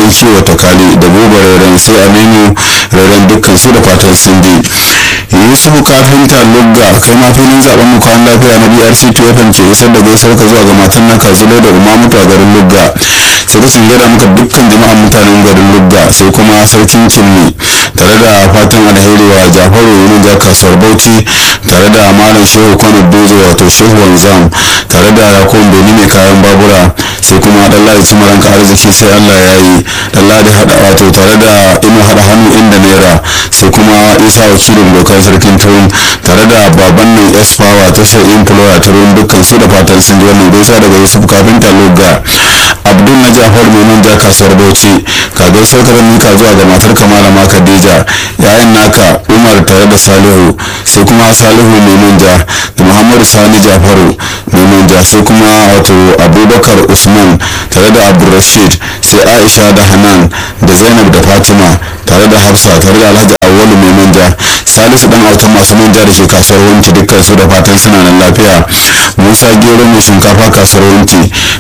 dan kiwo takali da buba rairan sai aminu rairan dukkan su da fatan sun je yusufu kafinta lugga kai ma filin zaben mu kwan lafiya na brc tfm ke isar da gaisar ka zuwa ga matan naka zulo da umamutu a garin lugga sai ka gada muka dukkan jama'an mutanen garin lugga sai kuma sarkin cinni tare da fatan alheri wa jafaru yunin ja kasuwar bauchi tare da malam shehu kwano dozo wato shehu wanzam tare da yakon beni mai kayan babura sai kuma dan ladi cimaran ka arziki sai allah ya yi dan ladi hada wato tare da ino hada hannu inda naira sai kuma isa wakilin dokar sarkin turun tare da baban nan s power tashar employer turun dukkan su da fatan sun ji wannan gaisa daga yusuf kafinta lugga abdul na jafar mai ja kasuwar bauchi ka gaisar ka mika zuwa ga matar kamala ma khadija yayan naka umar tare da salihu sai kuma salihu mai manja da muhammadu sani jafaru mai manja sai kuma wato abubakar usman tare da abdulrashid sai aisha da hanan da zainab da fatima tare da hafsa tare da alhaji awwalu mai manja salisu dan autan masu manja da ke kasuwar wanki dukkan su da fatan suna nan lafiya musa gero mai shinkafa kasuwar wanki